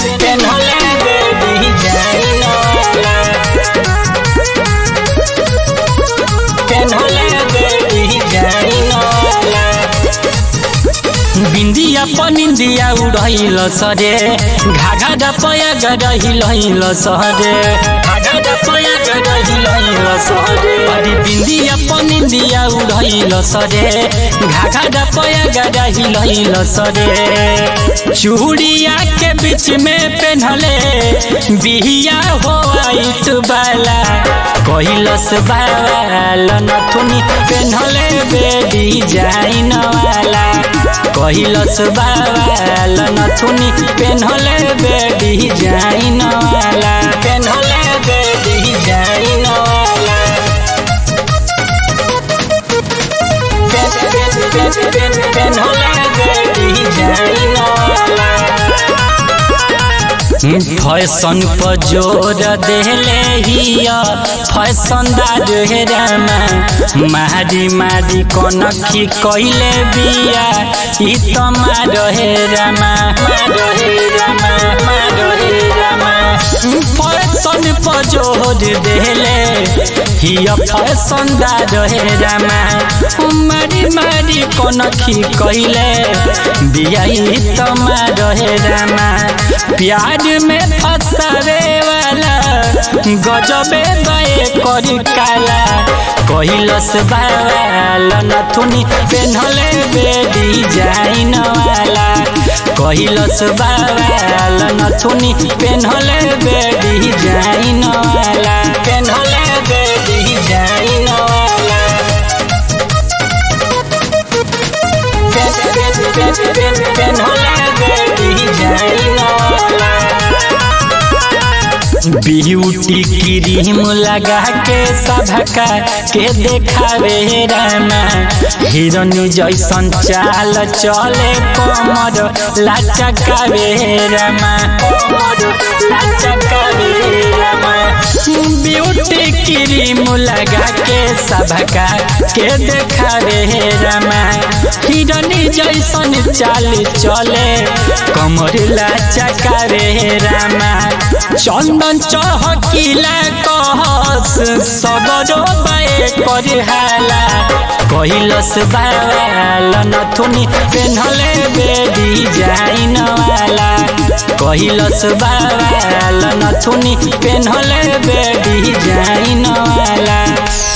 पेन्हले बेबी जाइन वाला पेन्हले बेबी जाइन वाला बिंदिया पनिंदिया उड़ैल सरे घाघा डपया गडहिल सरे घाघा डपया गडहिल सरे अरे बिंदिया पनिंदिया उड़ैल सरे घाघा डपया गडहिल सरे चूड़िया के बीच में पेन्हले बिहिया हो आइत बाला कहिलस बाल नथुनी पेन्हले बेडी जाइन वाला कहिलस बाल नथुनी पेन्हले बेडी जाइन वाला पेन्हले बेडी जाइन वाला पेन्हले बेडी जाइन वाला फैशन पर जोर देले हिया फैशनदार हेरामा मारी मारी कनखी कैले बिया ई त मार हेरामा मार हेरामा मार हेरामा फैशन पर जोर देले हिया फैशनदार हेरामा मारी मारी कनखी कैले बिया ई त मार हेरामा प्यार में फसावे वाला गजबे गए करी काला कहिलस बाल नथुनी पेन्हले बेडी जाइन वाला कहिलस बाल नथुनी पेन्हले बेडी जाइन वाला पेन्हले बेडी जाइन वाला पेन्हले बेडी जाइन वाला ब्यूटी क्रीम लगा के सभका के देखावे रामा हिरन जैसन चाल चले कमर लाचकावे रामा कमर लाचकावे रामा ब्यूटी क्रीम लगा के सभका के देखावे रामा हिरन जैसन चाल चले कमर लाचकावे रामा चंदन चहकिला कहस सगरो बाए करे हाला कहिलस बाल नथुनी पेन्हले बेडी जाइन वाला कहिलस बाल नथुनी पेन्हले बेडी जाइन वाला